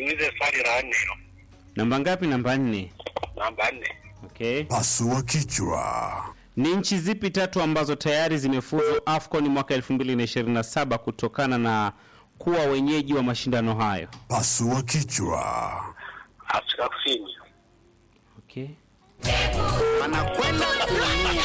niulize swali la nne hilo. Namba ngapi? Namba nne. Namba nne. Okay. Pasua kichwa. Ni nchi zipi tatu ambazo tayari zimefuzu AFCON mwaka 2027 kutokana na kuwa wenyeji wa mashindano hayo? Pasua kichwa. Afrika Kusini. Okay. Wanakwenda kuumia.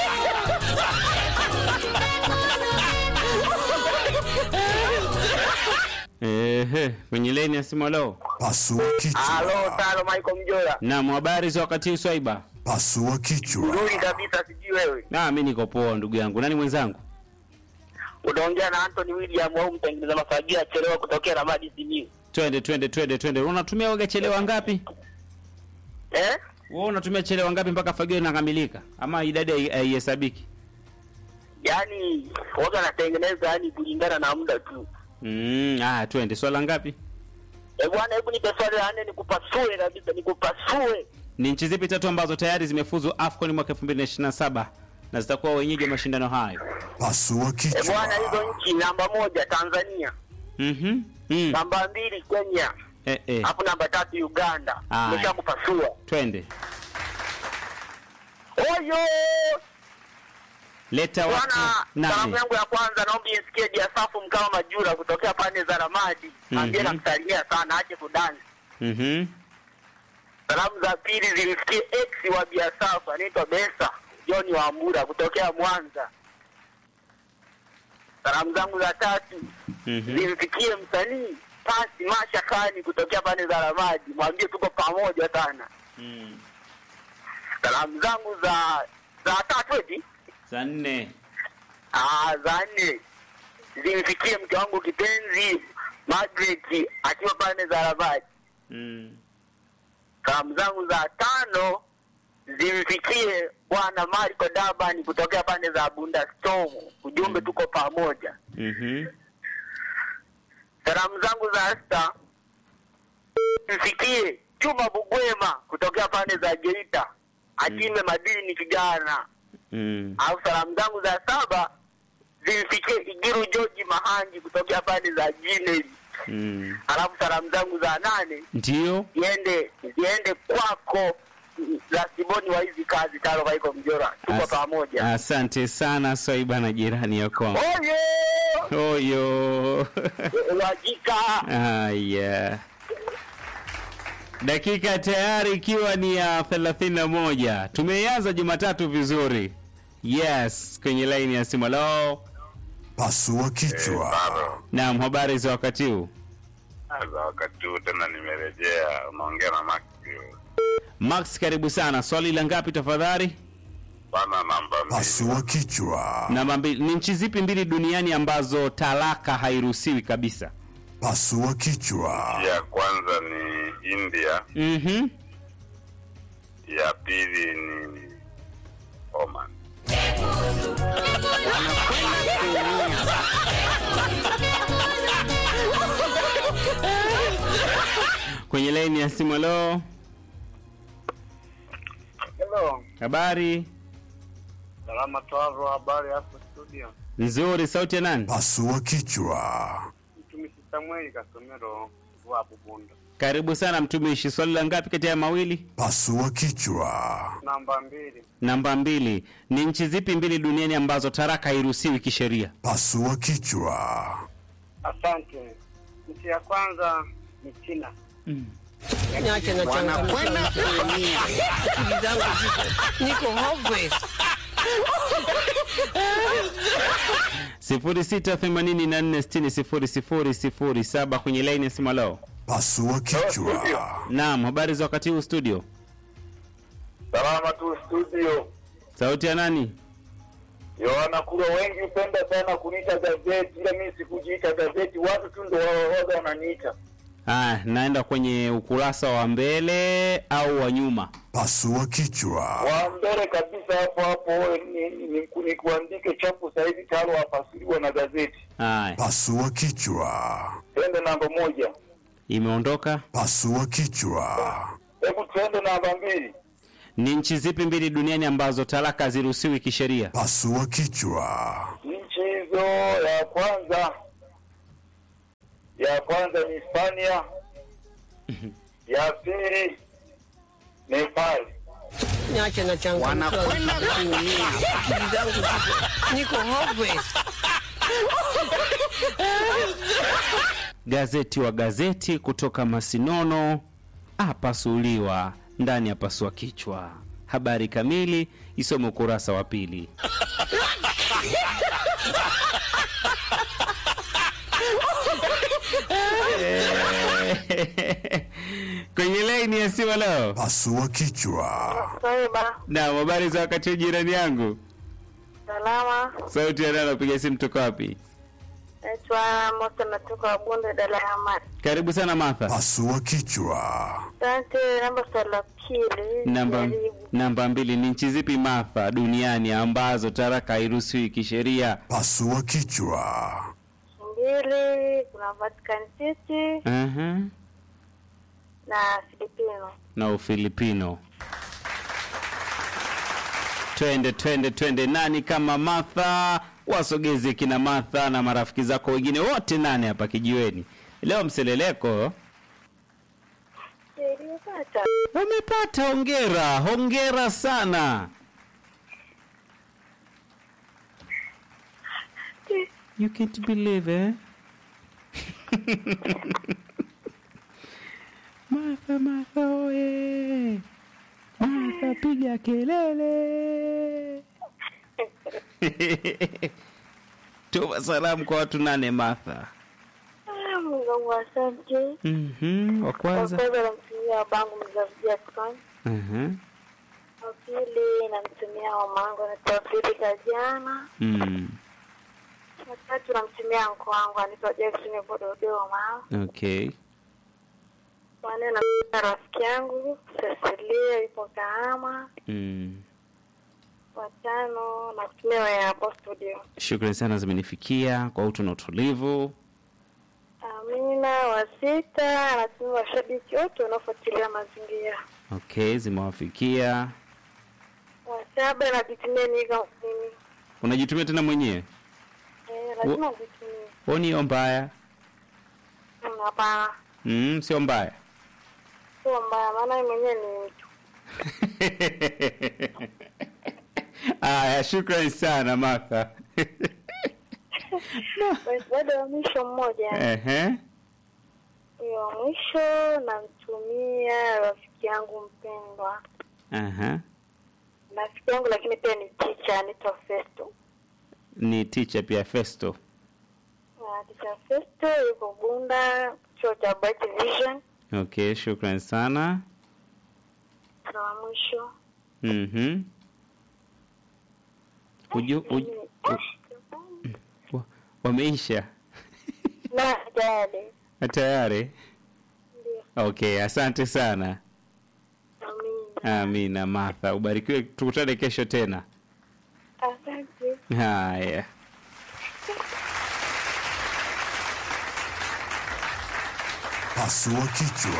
Ehe, kwenye leni ya simu leo. Pasua Halo, kichwa. tano Michael Mjola. Naam, habari za wakati huu Swaiba? Pasua kichwa. Nzuri kabisa, sijui wewe. Na mimi niko poa ndugu yangu. Nani mwenzangu? Unaongea na Anthony William au mtengeneza mafagio achelewa kutokea Ramadi Simiyu. Twende twende twende twende. Unatumia waga chelewa ngapi? Eh? Wewe unatumia chelewa ngapi mpaka fagio inakamilika? Ama idadi hai- haihesabiki? Yaani waga natengeneza yani kulingana na muda tu. Mm, ah, twende. Swala ngapi? Eh bwana, hebu nipe swali la nne nikupasue kabisa, nikupasue. Ni nchi zipi tatu ambazo tayari zimefuzu AFCON mwaka 2027 na zitakuwa wenyeji wa mashindano hayo? Pasua Eh bwana, hizo kichwa. nchi namba moja Tanzania, Mhm. Mm. namba mbili Kenya, Eh eh. hapo namba tatu Uganda. Aya. Nimeshakupasua. Twende. Oyo! Leta watu Bwana, salamu nane. yangu ya kwanza naomba isikie Diasafu Mkawa Majura kutokea pande za Ramadi. Mwambie Mhm. namsalimia sana aje kudansi. Mhm. Salamu za pili zimsikie ex wa Diasafu anaitwa Besa John Wambura kutokea Mwanza. Salamu zangu za tatu Mhm. zimfikie msanii Pasi Masha Kani kutokea pande za Ramadi. Mwambie tuko pamoja sana. Mm. Salamu zangu za za tatu eti Saa nne. Ah, za nne zimfikie mke wangu kipenzi Margaret akiwa pande za Rabat. Mm. Salamu zangu za tano zimfikie bwana Marco Daban kutokea pande za Bunda Storm. Ujumbe tuko pamoja. Mhm. Salamu zangu za sita zimfikie Chuma Bugwema kutokea pande za Geita. Atime madini kijana. Mm. Au salamu zangu za saba zimfikie Igiru George Mahanji kutokea pande za Jineli. Mm. Alafu salamu zangu za nane Ndio. ziende ziende kwako za Simoni wa hizi kazi taro Vaiko Mjora, tuko As- pamoja. Asante sana Swaiba na jirani ya kwangu. Oye Oyo. wajika Haya. Dakika tayari ikiwa ni ya 31. Tumeianza Jumatatu vizuri. Yes, kwenye laini ya simu. Hello. Pasua kichwa. Naam, habari za wakati huu? za wakati huu tena nimerejea, unaongea na Max Max, karibu sana. Swali la ngapi tafadhali? bana, namba mbili. Pasua kichwa. Namba mbili. Ni nchi zipi mbili duniani ambazo talaka hairuhusiwi kabisa? Pasua kichwa. Ya kwanza ni India, Mhm. ya pili ni Oman. Kwenye laini ya simu. Hello. Hello. Habari Salama Twavo, habari hapo studio. nzuri. Sauti ya nani? Pasua kichwa. Mtumishi Samuel Kasomero wa Bubunda. Karibu sana mtumishi. Swali la ngapi kati ya mawili? Pasua kichwa. Namba mbili. Namba mbili. Ni nchi zipi mbili duniani ambazo taraka hairuhusiwi kisheria? Pasua kichwa. Asante. Nchi ya kwanza ni China. Niache na wanakwenda kuumia. Akili zangu ziko niko hopeless. sifuri sita themanini na nne sitini sifuri sifuri sifuri saba kwenye laini ya simu. Leo Pasua kichwa. naam, habari za wakati huu studio? Salama tu studio. Sauti ya nani? Yohana Kura, wengi hupenda sana kuniita gazeti, ila mimi sikujiita gazeti, watu tu ndo waga wananiita. Ah, naenda kwenye ukurasa wa mbele au wa nyuma? Pasua kichwa. Wa mbele kabisa hapo hapo ni, ni, ni, ni kuandike chapu sahizi tayari wafasiriwa na gazeti. Haya, Pasua kichwa. Twende namba moja, imeondoka. Pasua kichwa. hebu twende namba mbili. Ni nchi zipi mbili duniani ambazo talaka haziruhusiwi kisheria? Pasua kichwa. Nchi hizo, ya kwanza ya kwanza ni Hispania, ya pili Nepal. Niache na changamoto. Wanakwenda kuumia. Akili zangu ziko niko hopeless. Gazeti wa gazeti kutoka Masinono apasuliwa ndani ya pasua kichwa. Habari kamili isome ukurasa wa pili. Kwenye laini ya simu leo. Pasua kichwa. Swaiba, Naam, habari za wakati huu jirani yangu. salama. Sauti ya nani napiga simu toka wapi? Naitwa Mosa, natoka Bunde, Dar es Salaam. Karibu sana Martha. Pasua kichwa. Asante. Namba swali la pili, Namba, jaribu. namba mbili ni nchi zipi Martha duniani ambazo taraka hairuhusiwi kisheria? Pasua kichwa. mbili, kuna Vatican City Aha. na Filipino. na Ufilipino. Twende twende twende, nani kama Martha? Wasogeze kina Martha na marafiki zako wengine wote nane hapa kijiweni. Leo mseleleko Nilipata umepata, hongera, hongera sana. You can't believe eh? Martha, Martha oye! Martha piga kelele! Tuma salamu kwa watu nane Martha. Ah, Mungu wangu, asante. Mhm, wa Kwa kwanza. kwanza namtumia babangu mzazi Jackson. Mhm. Wa pili namtumia mamangu anaitwa Frida Jana. Mm. Wa tatu namtumia mko wangu anaitwa Jackson yupo Dodoma. Okay. Wa nne namtumia rafiki yangu Cecilia yupo Kahama. Mm. Watano nakutumia wewe hapo studio. Shukrani sana zimenifikia kwa utu na utulivu. Amina. Wa sita anatumia washabiki wote wanaofuatilia mazingira. Okay, zimewafikia. Wa saba najitumia niga mimi. Unajitumia tena mwenyewe? Eh, lazima ujitumie. Huoni hiyo mbaya? Mm, Hapana, Mm, sio mbaya. sio mbaya, maana mimi mwenyewe ni mtu. Aya, shukrani sana Martha. Basi bado wa mwisho mmoja, Ehe. huyo wa mwisho namtumia rafiki yangu mpendwa, Aha. rafiki yangu lakini pia ni teacher, anaitwa Festo. Ni teacher pia Festo. Na teacher Festo yuko Bunda, chuo cha Bright Vision. Okay, shukrani sana. Na wa mwisho Mhm. Uju, uju, wa- wameisha na dade tayari? ndio, Okay, asante sana. amina. Amina Martha, ubarikiwe, tukutane kesho tena. Asante. Haya. Pasua kichwa.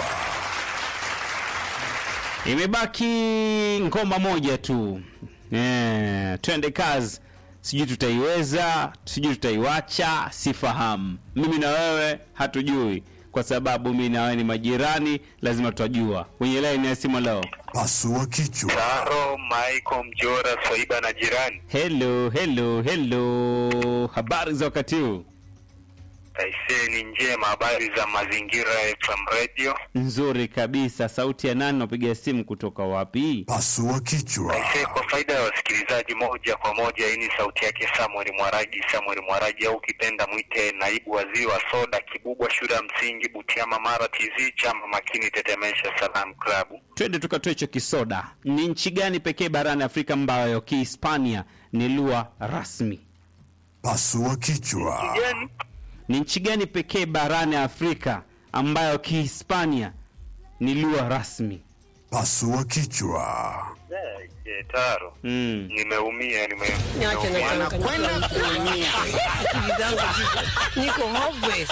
Imebaki ngoma moja tu. Eh, twende kazi. Sijui tutaiweza, sijui tutaiwacha, sifahamu. Mimi na wewe hatujui, kwa sababu mimi na wewe ni majirani, lazima tutajua. Kwenye line ya simu leo. Pasua kichwa. Taro Michael Mjora Swaiba na jirani. Hello, hello, hello. Habari za wakati huu? Aisee ni njema, habari za mazingira FM Radio. Nzuri kabisa. Sauti ya nani? Napiga simu kutoka wapi? Pasua kichwa. Aisee, kwa faida ya wasikilizaji, moja kwa moja, hii ni sauti yake Samuel Mwaraji. Samuel Mwaraji au ukipenda mwite naibu waziri wa soda Kibubwa, shule ya msingi Butiama, Mara TZ, chama makini, tetemesha Salam Club. Twende tukatoe hicho kisoda. Ni nchi gani pekee barani Afrika ambayo Kihispania ni lugha rasmi? Pasua kichwa. Gani? Ni nchi gani pekee barani Afrika ambayo Kihispania ni lugha rasmi? Pasua kichwa. Eh, Taro, Mm. nimeumia, nime Niache na nimeumia. changamoto kuumia. Akili zangu ziko niko hopeless.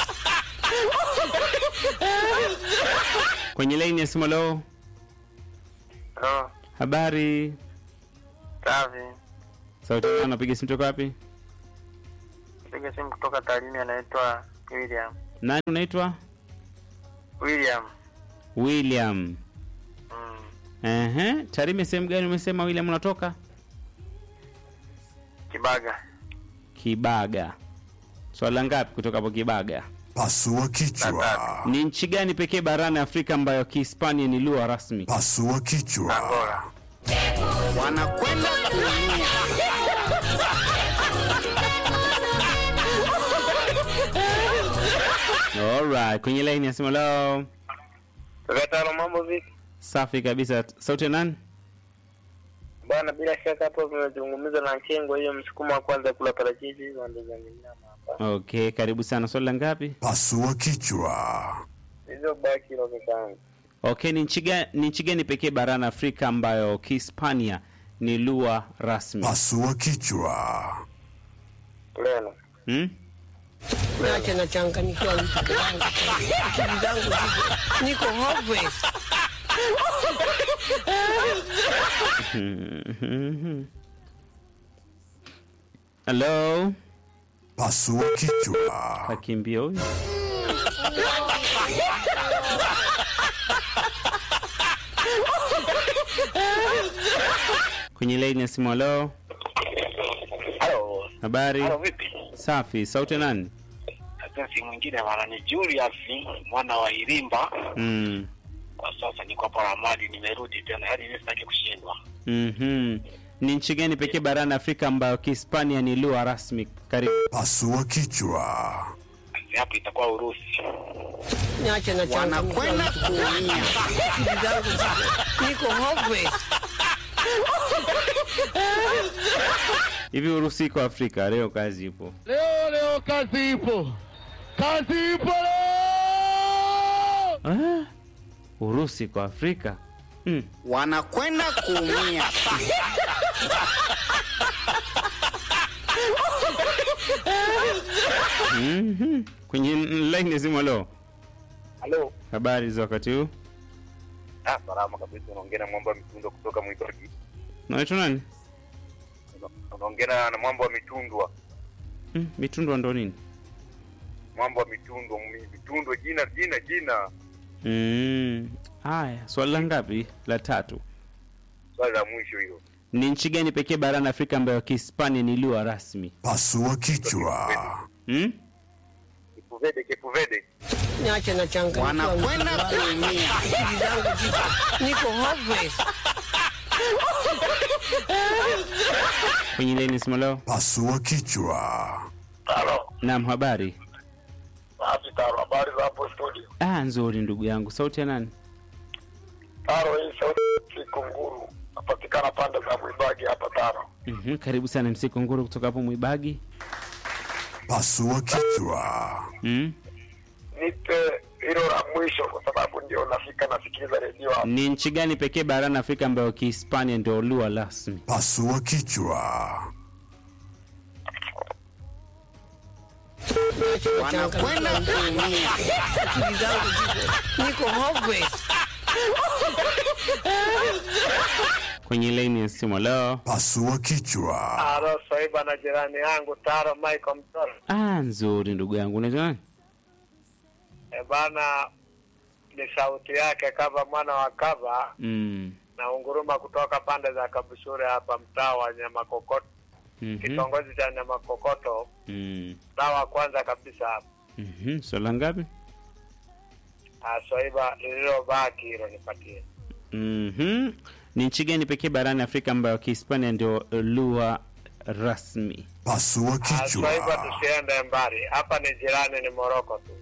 Kwenye laini ya simu leo, Oh, habari. safi. Sauti yako napiga simu toka wapi? Piga simu kutoka Tarime, anaitwa William. Nani unaitwa? William William. Mm. Ehe, Tarime sehemu gani umesema William unatoka? Kibaga. Kibaga. Swala ngapi kutoka hapo Kibaga? Pasua kichwa. Ni nchi gani pekee barani Afrika ambayo Kihispania ni lugha rasmi? Pasua kichwa. Angola. wanakwenda kuumia. Alright, kwenye line ya simu leo. Kakatano, mambo vipi? Safi kabisa. Sauti ya nani? Bwana, bila shaka hapo tumezungumza na Chengo, hiyo msukumo wa kwanza kula parachichi hizo ndio za nyama hapa. Okay, karibu sana. Swali la ngapi? Pasua kichwa. Hizo baki roho zangu. Okay, ni nchi gani ni nchi gani pekee barani Afrika ambayo Kihispania ni lugha rasmi? Pasua kichwa. Leno. Hmm? Niache nachanganyikiwa mtu wangu. Akili zangu ziko niko hopeless. Hello? Pasua kichwa. Kakimbia huyu. Kwenye line ya simu hello. Halo. Habari? Halo vipi? Safi. Sauti ya nani? Sasa si mwingine bwana ni Julius mwana wa Irimba. Mm. Kwa sasa niko hapa Ramadi nimerudi tena. Yaani mimi sitaki kushindwa. Mhm. Ni nchi gani pekee barani Afrika ambayo Kihispania ni lugha rasmi? Karibu. Pasua kichwa. Hapo itakuwa Urusi. Niache nachanganyikiwa wanakwenda mtu kuumia. akili zangu ziko niko hopeless. Hivi Urusi iko Afrika leo kazi ipo. Leo leo kazi ipo, kazi ipo leo. Ah? Urusi iko Afrika? Mm. wanakwenda kuumia. Mhm. Kwenye line ya simu leo. Halo. Habari za wakati huu? Ah, salama kabisa. Unaongea na mwamba wa mitundo kutoka Mwibagi. Naitwa nani? Unaongea na mwamba wa mitundwa. Mm, mitundwa ndo nini? Mwamba wa mitundwa, mi- mitundwa jina jina jina. Mm. Haya, swali la ngapi? La tatu. Swali la mwisho hilo. Ni nchi gani pekee barani Afrika ambayo Kihispania ni lugha rasmi? Pasua kichwa. Mm? Kipuvede, kipuvede. Niache nachanganyikiwa mtu wanakwenda wangu. kuumia. Akili zangu ziko niko hopeless. Kwenye line ya simu leo. Pasua kichwa. Halo. Naam, habari. Basi taro, habari za hapo studio. Ah, nzuri ndugu yangu. Sauti ya nani? Taro hii sauti Kikunguru. Napatikana pande za Mwibagi hapa Taro. Mhm, karibu sana MC Kunguru kutoka hapo Mwibagi. Pasua kichwa. Mm? Nipe hilo la mwisho kwa sababu ndio nafika nasikiliza redio hapa. Ni nchi gani pekee barani Afrika ambayo Kihispania ndio lugha rasmi? Pasua kichwa. Niache wanakwenda nachanganyikiwa mtu kuumia. akili zangu ziko niko hopeless. Kwenye line ya simu leo. Pasua kichwa. Halo, Swaiba na jirani yangu Taro Michael Mtoro. Ah, nzuri ndugu yangu. Unaitwa nani? E bana, ni sauti yake kava mwana wa kava Mm. na unguruma kutoka pande za Kabushure hapa mtaa wa Nyamakokoto, Mhm. kitongoji cha Nyamakokoto, Mm. mtaa wa kwanza kabisa hapa. Mhm. Swala ngapi? Ah, Swaiba, lililobaki hilo nipatie. Mhm. Ni nchi gani pekee barani Afrika ambayo Kihispania ndio lugha rasmi? Pasua Ah, Swaiba, kichwa. tusiende mbali, hapa ni jirani, ni Moroko tu.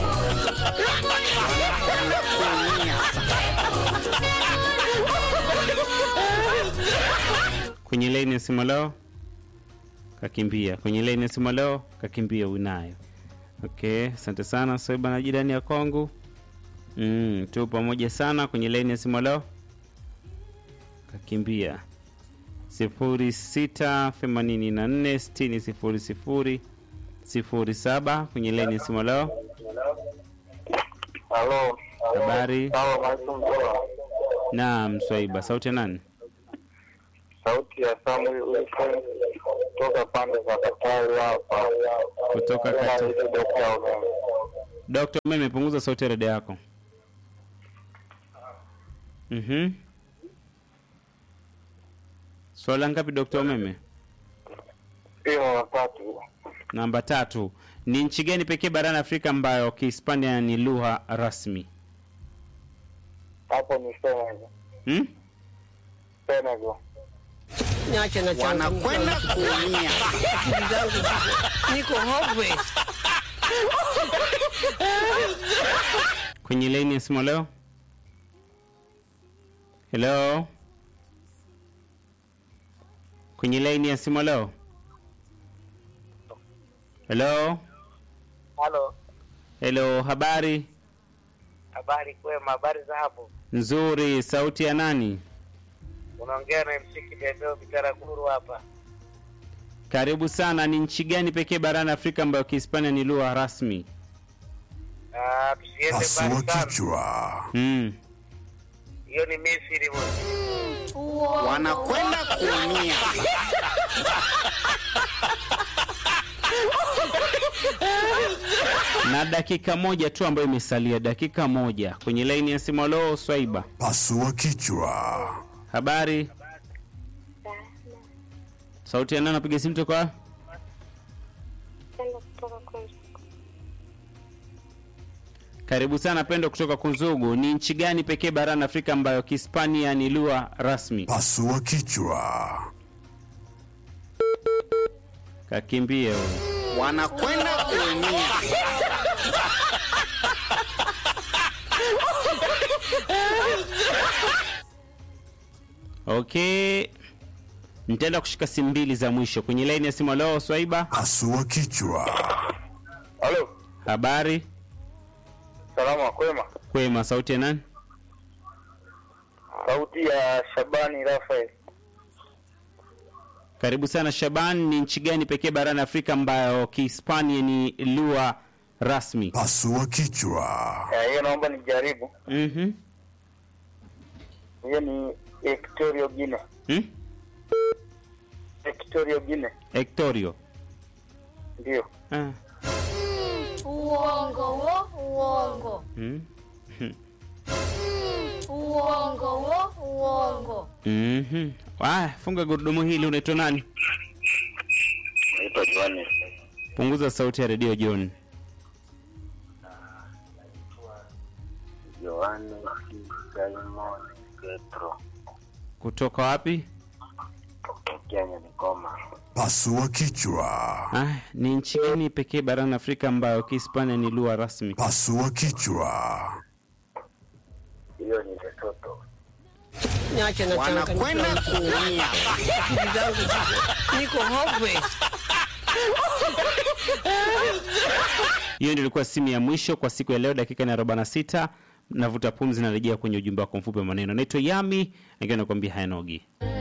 Kwenye line ya simu leo kakimbia. Kwenye line ya simu leo kakimbia unayo. Okay, asante sana Soiba na jirani ya Kongo. Mm, tu pamoja sana kwenye line ya simu leo kakimbia. sifuri sita themanini na nne sitini sifuri sifuri sifuri saba kwenye line ya simu leo. Halo. Habari. Sawa, Michael Mtoro. Naam, Swaiba, sauti ya nani? Sauti ya Samuel Wilson kutoka pande za Katari hapa. Kutoka Katari. Dokta Umeme. Dokta, umeme punguza sauti ya redio yako. Mhm. Swala ngapi Dr. Umeme? Hiyo watatu. Namba tatu. Ni nchi gani pekee barani Afrika ambayo Kihispania ni lugha rasmi? Hapo ni Senegal. Hmm? Senegal. Niache na changu. wanakwenda kuumia. Akili zangu ziko- niko hopeless. Kwenye laini ya simu leo? Hello? Kwenye laini ya simu leo? Hello? Halo, Hello, habari? habari kwema, habari za hapo? Nzuri, sauti ya nani? Unaongea na MC Kitembeo Bitaraguru hapa. Karibu sana. Ni nchi gani pekee barani Afrika ambayo Kihispania ni lugha rasmi? Ah, tusiende Pasua mbali sana. kichwa. Mm. Hiyo ni Misri bwana. Wanakwenda kuumia. Na dakika moja tu ambayo imesalia, dakika moja kwenye laini ya simu. Leo Swaiba, Pasua kichwa. habari? Sauti ya nani? Napiga simu toka wapi? Penda kutoka kwanza. Karibu sana Pendo kutoka Kunzugu. Ni nchi gani pekee barani Afrika ambayo Kihispania ni lugha rasmi? Pasua kichwa. Kakimbie huyo. Wanakwenda kuumia. Okay, nitaenda kushika simu mbili za mwisho kwenye laini ya simu. Leo Swaiba, Pasua kichwa. Halo, habari? salama kwema. Kwema. Sauti ya nani? Sauti ya Shabani Rafael. Karibu sana Shaban. Ni nchi gani pekee barani Afrika ambayo Kihispania ni lugha rasmi? Pasua kichwa. Eh, Hiyo naomba nijaribu. Mhm. Hiyo ni Equatorial Guinea. Hmm? Equatorial Guinea. Hectorio. Ndio. Ah. Uongo wo, uongo. Mm. Uongo wo, uongo. Mhm. Ah, funga gurudumu hili. Unaitwa nani? Naitwa Johannes. Punguza sauti ya redio John. Johannes Simon Petro. Kutoka wapi? Kenya ni Goma. Pasua kichwa. Ah, ni nchi gani pekee barani Afrika ambayo Kihispania ni lugha rasmi? Pasua kichwa. Hiyo ni Lesotho. Niache na changu. Wanakwenda kuumia. Akili zangu ziko- niko hopeless. Hiyo ndio ilikuwa simu ya mwisho kwa siku ya leo, dakika ni 46. Navuta pumzi, narejea kwenye ujumbe wako mfupi wa maneno. Naitwa Yami, nikiwa nakwambia hayanogi.